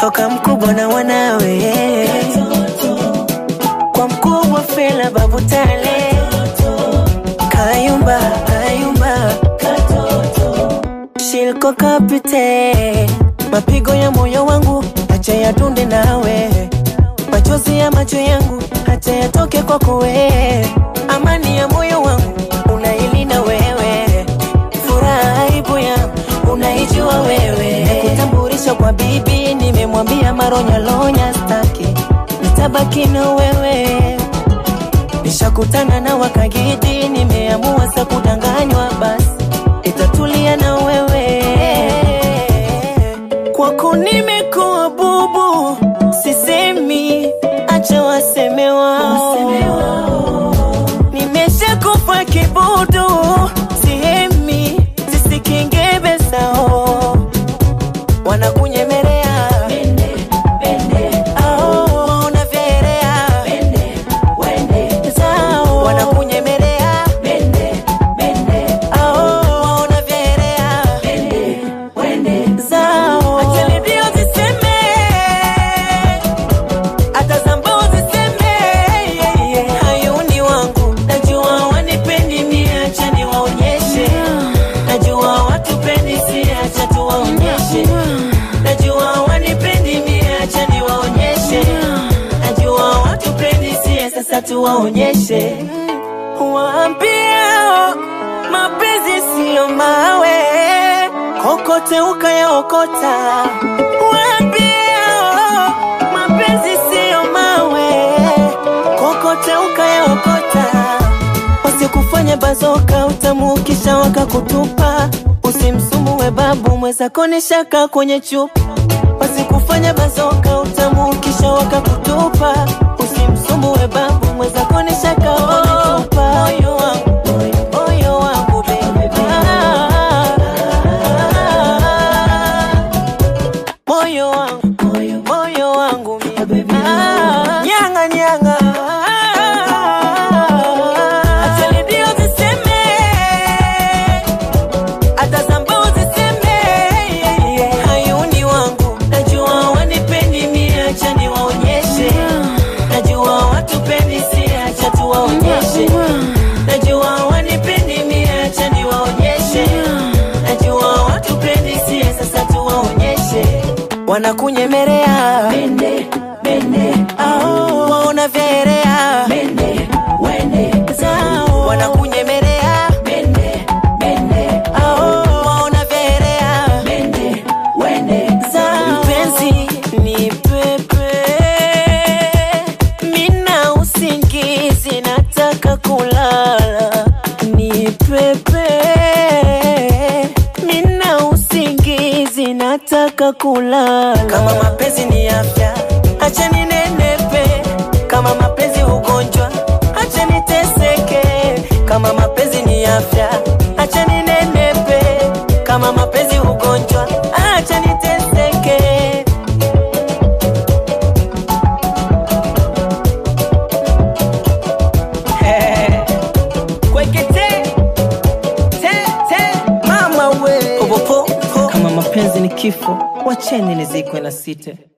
toka mkubwa na wanawe kwa mkubwa Fela Babu Tale Kayumba Kayumba Shilko Kapite mapigo ya moyo wangu acha yadunde nawe machozi ya macho yangu acha yatoke kwako wewe amani ya moyo wangu unailinda wewe furaha aibu yangu unaijua wewe kutambulisha kwa bibi nimemwambia maronyalonya staki nitabaki na wewe nishakutana na wakagidi nimeamua sa kudanganywa basi itatulia na wewe kwako nimekuwa bubu sisemi acha waseme wao nimeshakufa kibudu sihemi zisikingebe sao wanakunyemelea Ao, unavyeelea. Zao, wanakunyemelea Ao, unavyeelea. Zao. Acha redio ziseme, hata zambao ziseme, yeah, yeah. Hayuni wangu najua wanipendi mie, acha niwaonyeshe. Najua watupendi si, acha tuwaonyeshe. Najua wanipendi mie, acha niwaonyeshe. Najua watupendi si, sasa tuwaonyeshe. Waambie mapenzi siyo mawe, kokote ukayaokota. Waambie mapenzi siyo mawe, kokote ukayaokota. Wasikufanya bazoka utamukisha wakakutupa, usimsumue babu mwezako ni shaka kwenye chupa. Wasikufanya bazoka utamukisha wakakutupa, usimsumbue babu mwezako ni shaka wametupa. Moyo wangu, moyo wangu baby, Ah, moyo wangu, moyo wangu mimi, Ah, nyanga nyanga, acha redio ziseme hata zambao ziseme yeah, yeah. Hayuni wangu najua wanipendi mie, acha niwaonyeshe. Najua watupendi si, acha tuwaonyeshe. Najua wanipendi mie, acha niwaonyeshe. Najua watupendi si, sasa tuwaonyeshe. Wanakunyemelea Ao, waona vyeelea Zao, wanakunyemelea Ao, waona vyeelea Zao. Mpenzi ni pepe, mina usingizi, nataka kulala. Ni pepe, mina usingizi, nataka kulala. Kama mapenzi ni afya, acha ninenepe. Kama mapenzi ugonjwa, acha niteseke. Kama mapenzi ni afya, acha ninenepe. Kama mapenzi ugonjwa, acha niteseke. Kwekete, te, te, mama we. Popopo, kama mapenzi ni kifo, wacheni nizikwe na site.